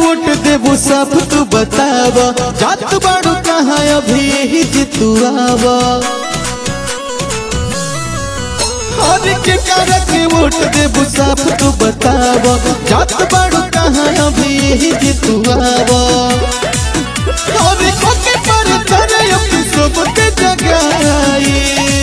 vote देबू सब तू बताव जात बाड़ू कहाँ अभी जितुआव हर के कर के वोट देबू सब तू बताव जात बाड़ू कहाँ अभी जितुआव हर को के पर चढ़े अपनी सबके जगाई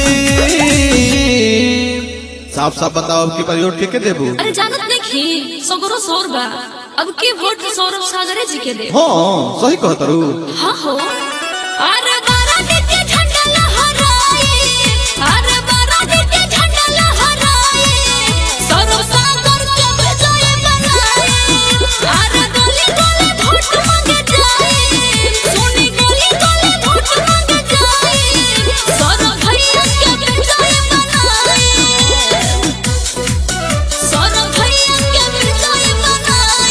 साफ साफ बताओ अब की परियोट के के देबू अरे जानत देखी सगरो सौर बा अब के वोट सौरभ सागरे जी के दे हाँ सही कहत रू हाँ हो अरे बारा देते झंडा लहराए अरे बारा देते झंडा लहराए सौरभ सागर के विजय बनाए अरे गली गली वोट मांगे जाए सोनी गली गली वोट मांगे जाए सौरभ भैया के विजय बनाए सौरभ भैया के विजय बनाए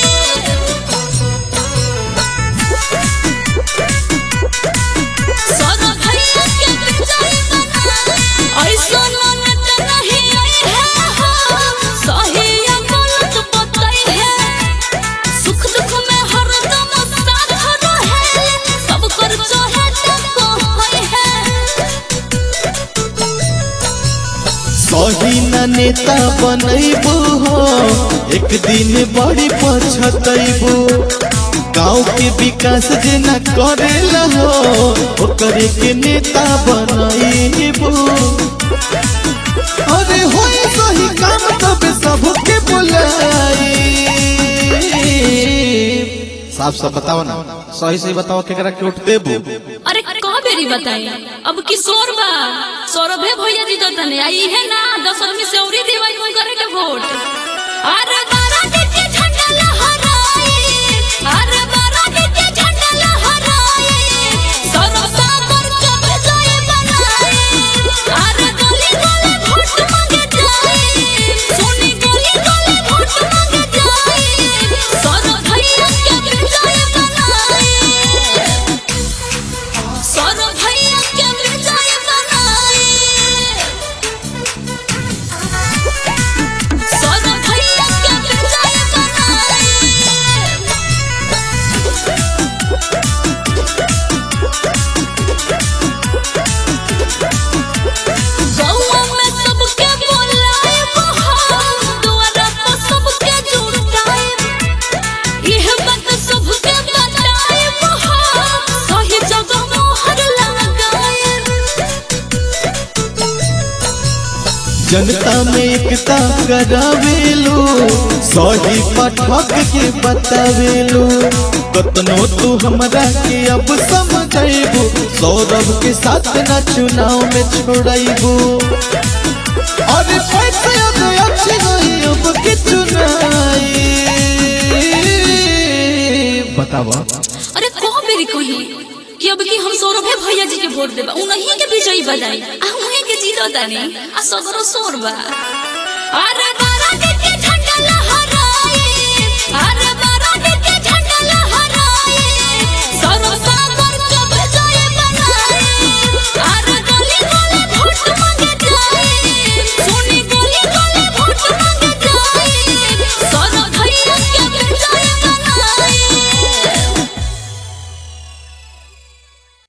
सौरभ भैया के विजय बनाए ऐसा ननद नहीं आई है हाँ, सही या गलत बताई है सुख दुख में हरदम साथ रहे सब कर चाहे तो कोई है सही न नेता बनैबू हो एक दिन बड़ी पछतैबू गाँव के विकास जे न करेला हो ओकरे के नेता बनैबू अरे होई सही काम तब सबके बुलाई साफ साफ बताओ ना सही सही बताओ केकरा के वोट देबू अरे कह बेरी बताई अब किशोर बा सौरभे भैया जी तो तने आई है ना दस आदमी से औरी देवाई कोई करे के वोट अरे बारा देते झंडा लहराए अरे बारा देते झंडा लहराए सौरभ सागर के विजय बनाए अरे गली गली वोट मांगे जाए सोनी गली गली वोट मांगे जाए सौरभ भैया के विजय बनाए सौरभ भैया के विजय बनाए सौरभ भैया के विजय बनाए गौवा में सबके बोलाए बहार द्वारा पर सबके जुटाए यह बात सबके बताए बहार सही जगह मोहर लगाए जनता में एकता करावेलू सही पाठक के बतावेलू कतनो तू हमरा के अब समझेबू सौरभ के साथ न चुनाव में छोड़ेबू अरे पैसे अब अच्छे नहीं अब के चुनाई बतावा अरे कौन मेरी कही कि अब की हम सौरभे भैया जी के वोट देबा उन्हीं के विजयी बनाई आ उन्हीं के जीतो तानी आ सगरो सोरबा अरे बा